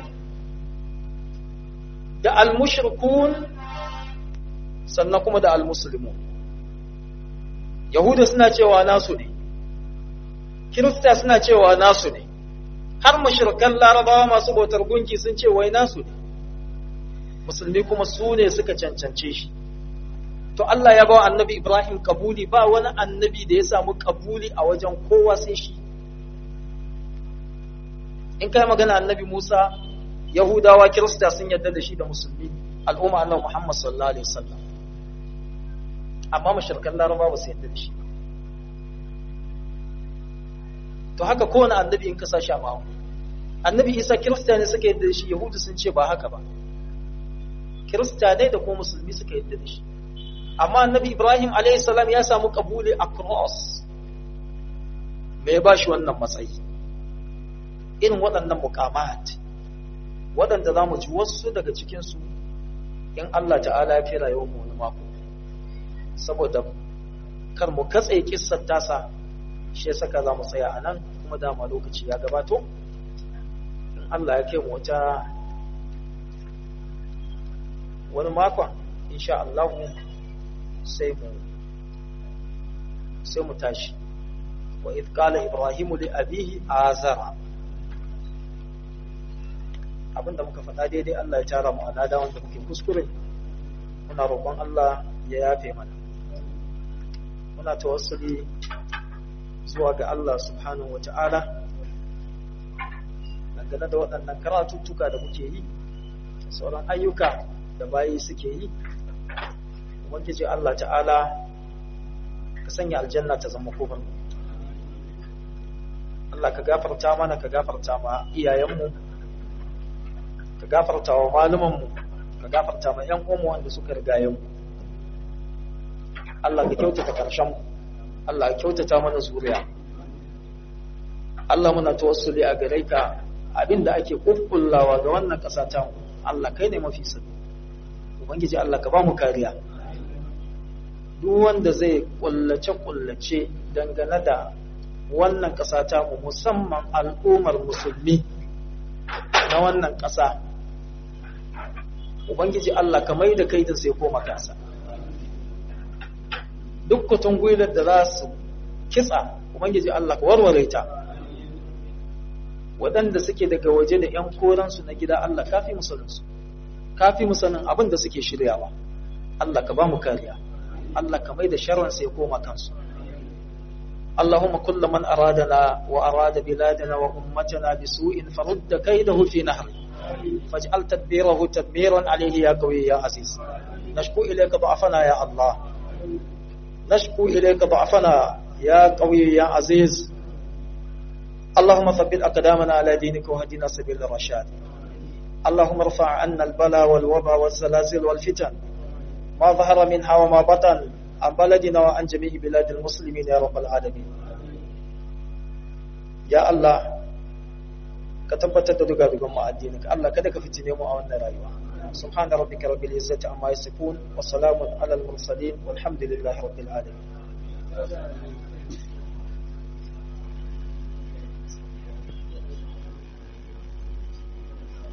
A: da al-mushrikun sannan kuma da al-muslimun yahuda suna cewa nasu ne kirista suna cewa nasu ne har mushrikan larabawa masu bautar gunki sun ce wai nasu ne musulmi kuma su ne suka cancance shi to Allah ya bawa annabi Ibrahim kabuli ba wani annabi da ya samu kabuli a wajen kowa sai shi in kai magana annabi Musa Yahudawa Kirista sun yarda da shi da musulmi al'umma annabi Muhammad sallallahu alaihi wasallam amma mushrikan Laraba ba su yarda da shi to haka kowane annabi in ka sa shi a ma'amu annabi Isa Kirista ne suka yarda da shi Yahudu sun ce ba haka ba Kirista ne da kuma musulmi suka yarda da shi amma annabi Ibrahim alayhi salam ya samu kabuli across me ya bashi wannan matsayi irin waɗannan muqamat waɗanda za mu ji wasu daga cikinsu in Allah ta'ala ya fi rayuwar mu wani mako saboda kar mu katse kissar tasa shi saka za mu tsaya a nan kuma dama lokaci ya gabato in Allah ya kai mu wata wani makon insha Allah sai mu sai mu tashi wa idh qala ibrahimu li abihi azara abinda muka faɗa daidai Allah ya tara mu alada wanda muke kuskure muna roƙon Allah ya yafe mana muna tawassuli zuwa ga Allah subhanahu wata'ala dangane da waɗannan karatuttuka da muke yi sauran ayyuka da bayi suke yi ubangiji Allah ta'ala ka sanya aljanna ta zama kofar Allah ka gafarta mana ka gafarta ma iyayenmu ka gafarta wa malumanmu ka gafarta ma ƴan uwanmu wanda suka rigaye mu Allah ka kyautata karshen mu Allah ka kyautata mana zuriya Allah muna tawassuli a gare ka abinda ake kukkullawa ga wannan ƙasa ta Allah kai ne mafi sani ubangiji Allah ka ba mu kariya duk wanda zai kullace-kullace dangane da wannan ƙasa ta mu musamman al'ummar musulmi na wannan ƙasa ubangiji Allah ka mai da kai da sai koma kasa duk kutun gwilar da za su kitsa ubangiji Allah ka warware ta waɗanda suke daga waje da ‘yan koransu na gida Allah kafi musulunsu kafi musanin abin da suke shiryawa Allah ka ba mu kariya Allah ka mai da sharran sai koma kansu اللهم كل من أرادنا وأراد بلادنا وأمتنا بسوء فرد كيده في نهر فاجعل تدبيره تدميرا عليه يا قوي يا عزيز نشكو إليك ضعفنا يا الله نشكو إليك ضعفنا يا قوي يا عزيز اللهم ثبت أقدامنا على دينك وهدنا سبيل الرشاد اللهم ارفع عنا البلاء والوباء والزلازل والفتن ما ظهر منها وما بطن عن بلدنا وعن جميع بلاد المسلمين يا رب العالمين يا الله ka tabbatar da duga dugan mu addininka Allah kada ka fitine mu a wannan rayuwa subhana rabbika rabbil izzati amma yasifun wa salamun alal mursalin walhamdulillahi rabbil alamin